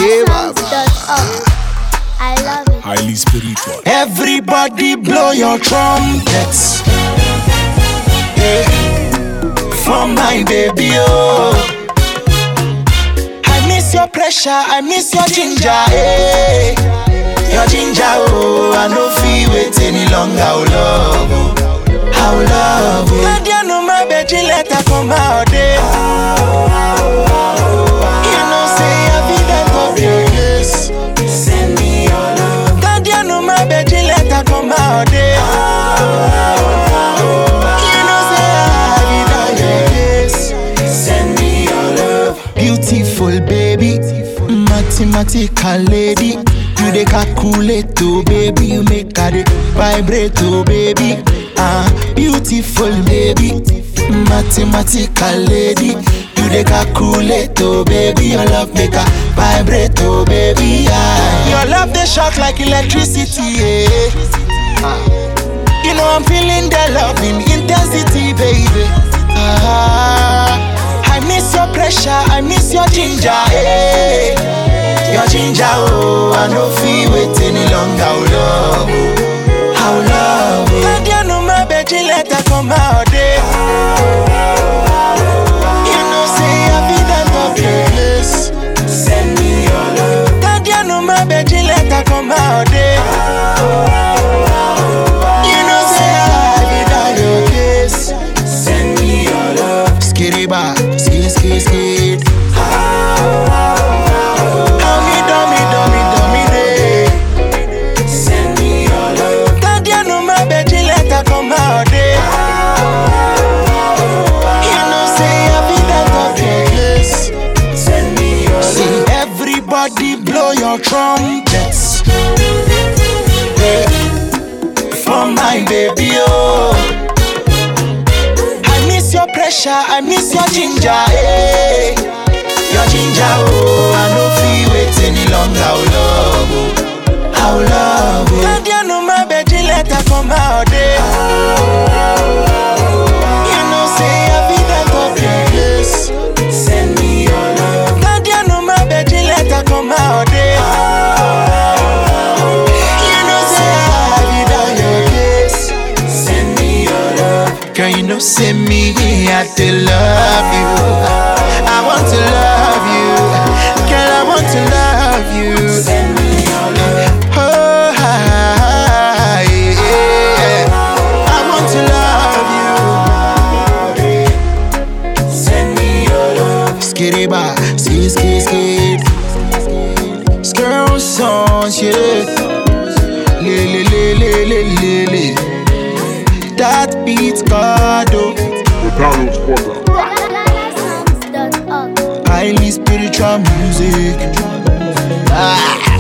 DangerSongs.org. I love it. Highly spiritual. Everybody blow your trumpets. Yeah. For my baby, oh. I miss your pressure, I miss your ginger, eh. Your ginger, oh. I no feel wait any longer, oh love, oh. How love, oh. Nadia no my beji letter come out, eh. You know say I be that of your yes. Send me your love. Nadia no my beji letter come out, eh. You know say I be that your yes. Send me your love. Beautiful baby, mathematical lady. You dey calculate, oh baby. You make her dey vibrate, oh baby. Ah, beautiful baby, mathematical lady. You dey calculate, oh baby. Your love make her vibrate, oh baby. Ah, your love dey shock like electricity, yeah. Ah. You know I'm feeling the loving intensity, baby. Ah, I miss your pressure, I miss your ginger, eh. Your ginger, oh, I no feel wait any longer, oh love, oh. how love. Oh. Nadia no my beji letter come out, eh. You know say I be that of your place. Send me your love. Nadia no my beji letter come out, eh. You know say I be that your case. Send me your love. Skitty ba, skid, skid, skid. How me dummy, dummy, dummy day. Send me your love. Nadia no my beji letter come out day. You know say I be that of your case. Send me your love. See everybody blow your trumpets. Yeah. For my baby, oh. I miss your pressure, I miss your ginger, eh. Your ginger, oh. I no feel wait any longer, oh love, oh. How love, oh. Nadia no my beji letter come out, eh. You know say I be that of your place. Send me your love. Nadia no my beji letter come out, eh. You know say I be that your case. Send me your love. Girl, you know send me I to love you. I want to love you. Girl, I want to love you. Send me your love. Oh, hi, yeah. I want to love you. Send me your love. Skitty ba, skid, skid, skid. Skirl songs, yeah. Le, le, le, le, le, le, le. That beats God, oh. McDonald's Corporate. DangerSongs.org. highly spiritual music. Ah.